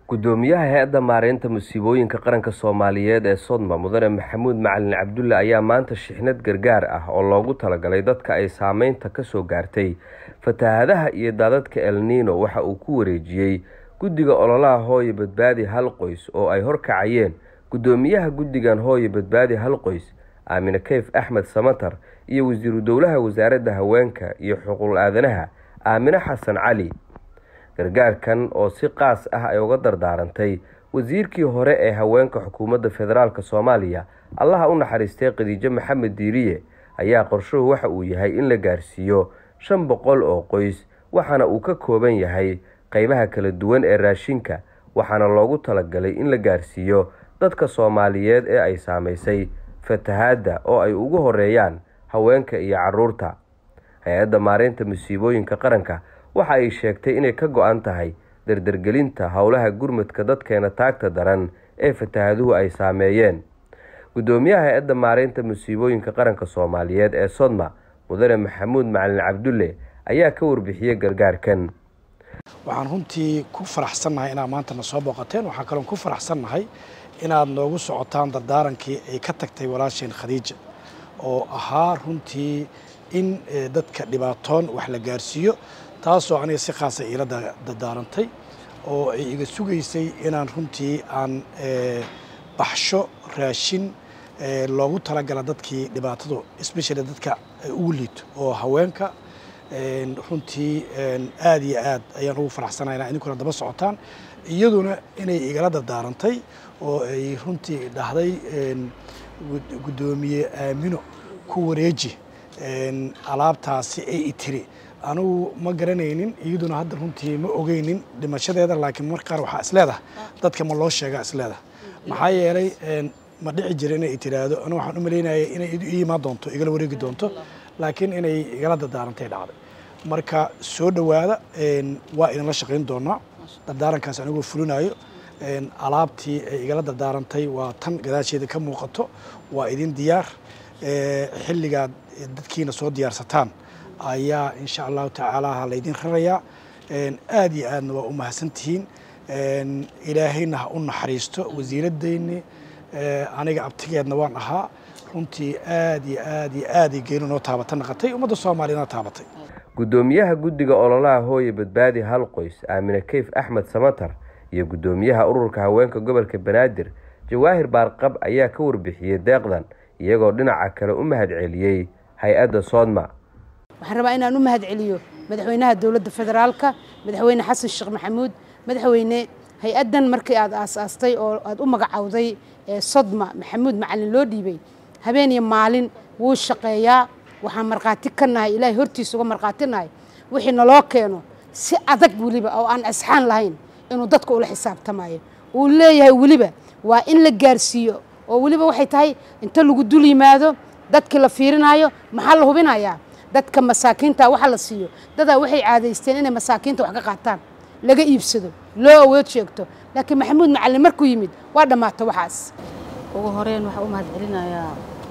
gudoomiyaha hay-adda maareynta musiibooyinka qaranka soomaaliyeed ee sodma mudane maxamuud macalin cabdulle ayaa maanta shixnad gargaar ah oo loogu talagalay dadka ay saameynta kasoo gaartay fatahaadaha iyo daadadka elniino waxa uu ku wareejiyey guddiga ololaha hooye badbaadi hal qoys oo ay horkacayeen gudoomiyaha guddigan hooye badbaadi hal qoys aamine keyf axmed samatar iyo wasiiru dowlaha wasaaradda haweenka iyo xuquuqul aadanaha aamine xasan cali gargaarkan oo si qaas ah ay uga dardaarantay wasiirkii hore ee haweenka xukuumadda federaalk soomaaliya allaha u naxariistay khadiijo maxamed diiriye ayaa qorshuhu waxa uu yahay in la gaarsiiyo shan boqol oo qoys waxaana uu ka kooban yahay qeybaha kala duwan ee raashinka waxaana loogu talagalay in la gaarsiiyo dadka soomaaliyeed ee ay saamaysay fatahaadda oo ay ugu horeeyaan haweenka iyo caruurta hay-adda maareynta musiibooyinka qaranka waxa ay sheegtay inay ka go-an tahay dardargelinta howlaha gurmadka dadkeena taagta daran ee fatahaaduhu ay saameeyeen gudoomiyaha hay-adda maareynta musiibooyinka qaranka soomaaliyeed ee sodma mudane maxamuud macalin cabdulle ayaa ka warbixiyey gargaarkan waxaan runtii ku faraxsannahay inaad maantana soo booqateen waxaan kaloon ku faraxsannahay inaad noogu socotaan dardaarankii ay ka tagtay walaasheen khadiija oo ahaa runtii in dadka dhibaatoon wax la gaarsiiyo taasoo aniga si khaasa iila dardaarantay oo ay iga sugaysay inaan runtii aan baxsho raashin loogu talagala dadkii dhibaatadu especially dadka ugu liito oo haweenka runtii aada iyo aad ayaan ugu faraxsanaa inaa idinkuna daba socotaan iyaduna inay igala dardaarantay oo ay runtii dhahday guddoomiye aamino ku wareeji alaabtaasi ay itiri anugu ma garanaynin iyaduna hadda runtii ma ogeynin dhimashadeeda laakiin mar qaar waxaa isleedaha dadka ma loo sheegaa isleedaha maxaa yeelay ma dhici jira inay tiraahdo anu waxaan u malaynaya inay ii imaan doonto igala wareegi doonto laakiin inay igala dardaarantay dhacday marka soo dhowaada waa idinla shaqayn doonaa dardaarankaas anigoo fulinayo alaabtii ay igala dardaarantay waa tan gadaasheeda ka muuqato waa idin diyaar xilligaad dadkiina soo diyaarsataan ayaa insha allahu tacaala laydin rarayaa aada iyo aadna waa u mahadsantihiin ilaahayna ha u naxariisto wasiiradeyni aniga abtigeedna waan ahaa runtii aad iyo aad iyo aaday geeni noo taabata naqatay ummadda soomaaliyana taabatay gudoomiyaha guddiga ololaha hooye badbaadi hal qoys aamine keyf axmed samatar iyo gudoomiyaha ururka haweenka gobolka banaadir jawaahir baarqab ayaa ka warbixiyey deeqdan iyagoo dhinaca kale u mahad celiyey hay-adda soodma waxaan rabaa inaan u mahad celiyo madaxweynaha dowladda federaalka madaxweyne xasan sheekh maxamuud madaxweyne hay-addan markii aad aasaastay oo aad u magacowday sodma maxamuud macalin loo dhiibay habeen iyo maalin wuu shaqeeyaa waxaan markhaati ka nahay ilaahay hortiisa uga markhaati nahay wixii naloo keeno si adag weliba oo aan asxaan lahayn inuu dadka ula xisaabtamayo uu leeyahay weliba waa in la gaarsiiyo oo weliba waxay tahay inta lagu dul yimaado dadkii la fiirinayo maxaa la hubinayaa dadka masaakiinta waxa la siiyo dadaa waxay caadaysteen inay masaakiinta wax ka qaataan laga iibsado loo awood sheegto laakiin maxamuud macalin markuu yimid waa dhammaato waxaas ugu horeyn waxaa u mahad celinayaa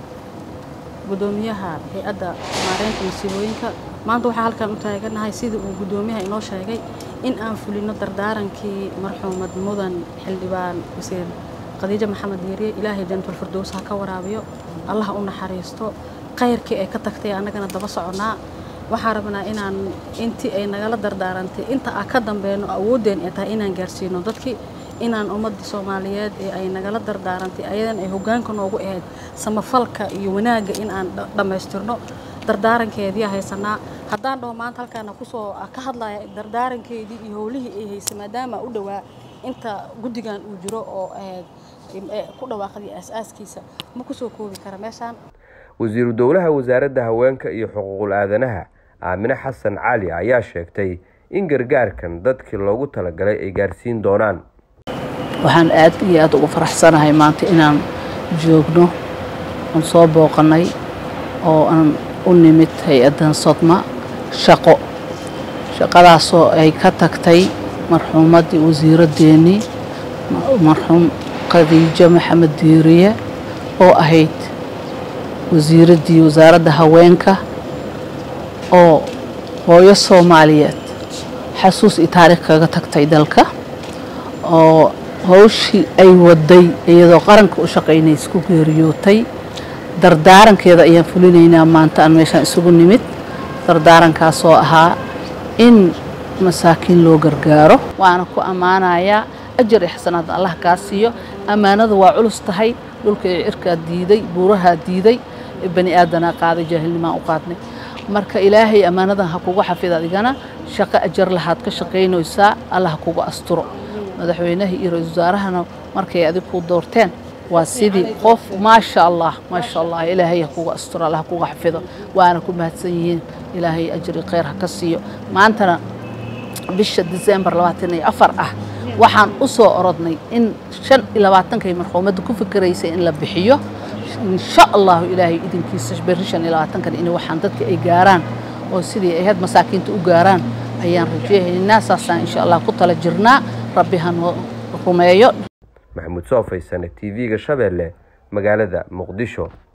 gudoomiyaha hay-adda maareynta masiibooyinka maanta waxaa halkaan u taaganahay sidii uu gudoomiyaha inoo sheegay in aan fulino dardaarankii marxuumad mudan xildhibaan wasiir khadiijo maxamed diiriye ilaahay jantul firdows ha ka waraabiyo allah u naxariisto khayrkii ay ka tagtay annagana daba soconnaa waxaan rabnaa inaan intii ay nagala dardaarantay inta a ka dambeyno awooddeen ay tahay inaan gaarsiino dadkii inaan ummadda soomaaliyeed ee ay nagala dardaarantay ayadan ay hoggaanka noogu ahayd samafalka iyo wanaagga in aan dhammaystirno dardaarankeedii haysanaa haddaan dhaho maanta halkaana kusoo ka hadlaya dardaarankeedii iyo howlihii ay haysay maadaama u dhowaa inta guddigan uu jiro oo ku dhawaaqday aas-aaskiisa ma kusoo koobi kara meeshaan wasiiru dowlaha wasaaradda haweenka iyo xuquuqul aadanaha aamine xasan cali ayaa sheegtay in gargaarkan dadkii loogu talagalay ay gaarsiin doonaan waxaan aad iyo aad ugu faraxsanahay maanta inaan joogno aan soo booqannay oo aan u nimid hay-addan sodma shaqo shaqadaasoo ay ka tagtay marxuumaddii wasiiraddeenii marxuum khadiijo maxamed diiriye oo ahayd wasiiraddii wasaaradda haweenka oo hooyo soomaaliyeed xasuus iyo taariikh kaga tagtay dalka oo hawshii ay waday iyadoo qaranka u shaqaynaysa ku geeriyootay dardaarankeeda ayaan fulinaynaa maanta aan meeshaan isugu nimid dardaarankaasoo ahaa in masaakiin loo gargaaro waana ku ammaanayaa ajar iyo xasanaad allah kaa siiyo ammaanada waa culus tahay dhulka iyo cirkaa diiday buurahaa diiday bani aadanaa qaaday jaahilnimaa u qaadnay marka ilaahay ammaanadan ha kugu xafid adigana shaqo ajar lahaad ka shaqaynaysaa allah ha kugu asturo madaxweynaha iyo ra-iisul wasaarahana markay adig ku doorteen waa sidii qof maasha allah maasha allah ilaahay ha kugu asturo allah ha kugu xafido waana ku mahadsan yihiin ilaahay ajri khayr ha ka siiyo maantana bisha disembar labaatan iyo afar ah waxaan u soo orodnay in shan iyo labaatankay marxuumadda ku fikiraysay in la bixiyo insha allahu ilaahay idinkiisa berri shan iyo labaatankan in waxaan dadka ay gaaraan oo sidii ay ahayd masaakiinta u gaaraan ayaan rajeynaynaa saasaan insha allah ku tala jirnaa rabbi ha noo rumeeyo maxamuud soo faysane t v-ga shabeelle magaalada muqdisho